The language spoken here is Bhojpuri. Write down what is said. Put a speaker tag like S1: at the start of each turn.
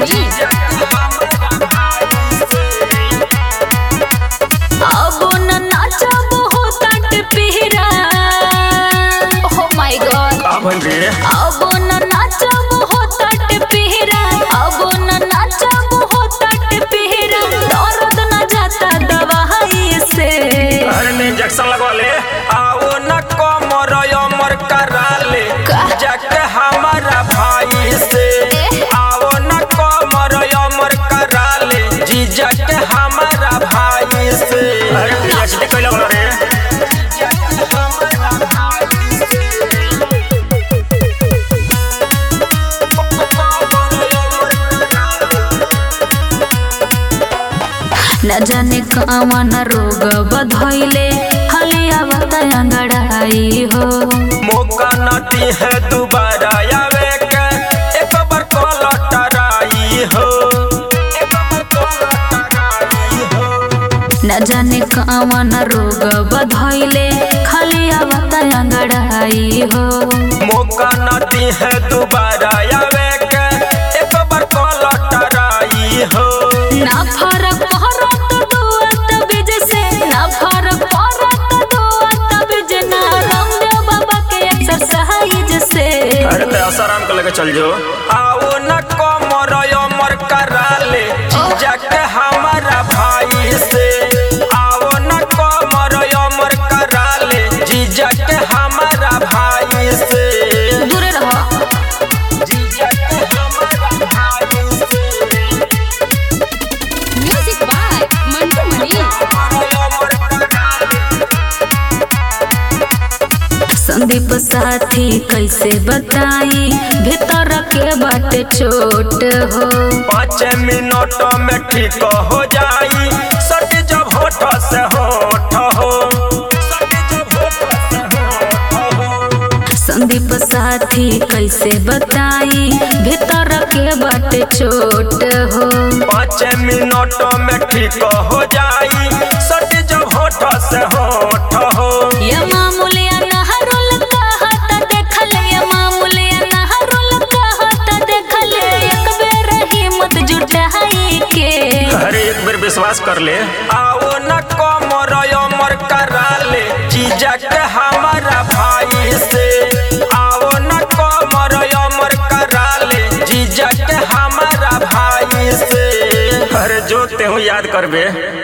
S1: मनी अब न नाचब हो तट पिहरा ओ माय गॉड
S2: का भइल रे
S1: अब न नाचब हो तट पिहरा अब न नाचब हो तट पिहरा दर्द न जाता दवाई से
S2: अरे में इंजेक्शन लगवा ले आओ न कमर अमर करा ले
S1: का?
S2: जाके हमारा भाई से आओ न कमर अमर करा ले जीजा के हमारा भाई से अरे पीएचडी कैला बोला रे
S1: न जाने कवन रोग बधैले हलिया अंगड़ाई हो
S2: मौका नटी है दोबारा आवे के एक बार कॉल टराई हो एक बार कॉल टराई हो
S1: न जाने कवन रोग बधैले खाली आवत अंगड़ाई हो
S2: मौका नटी है दोबारा आवे के एक बार कॉल टराई हो
S1: ना फरक पड़त दुआत बीज से ना फरक पड़त दुआत बीज ना रामदेव बाबा के एक्सरसाइज से
S2: अरे तो आसाराम को लेके चल जो आओ न कमर अमर करा ले जीजा के हमारा भाई से आओ न कमर अमर करा ले जीजा के हमारा भाई से
S1: दूरे रहो
S2: जीजा के हमारा भाई से
S1: म्यूजिक बाय मंटू मनी
S2: अमर करा ले
S1: संदीप साथी कैसे बताई भीतर के बाटे चोट हो
S2: पाँच मिनट में ठीक हो जाई सट जब होठ से होठ हो सट जब होठ से होठ हो
S1: संदीप साथी कैसे बताई भीतर के बाटे चोट हो
S2: पाँच मिनट में ठीक हो जाई सट जब होठ से होठ हो
S1: ये मामूलिया नहरुल कहत देखल ये मामूलिया नहरुल कहत देखल एक बेर हिम्मत जुटाई के
S2: अरे एक बेर विश्वास कर ले आओ न कमर अमर करा ले जीजा के हमारा भाई से आओ न कमर अमर करा ले जीजा के हमारा भाई से अरे जो ते हूँ याद करबे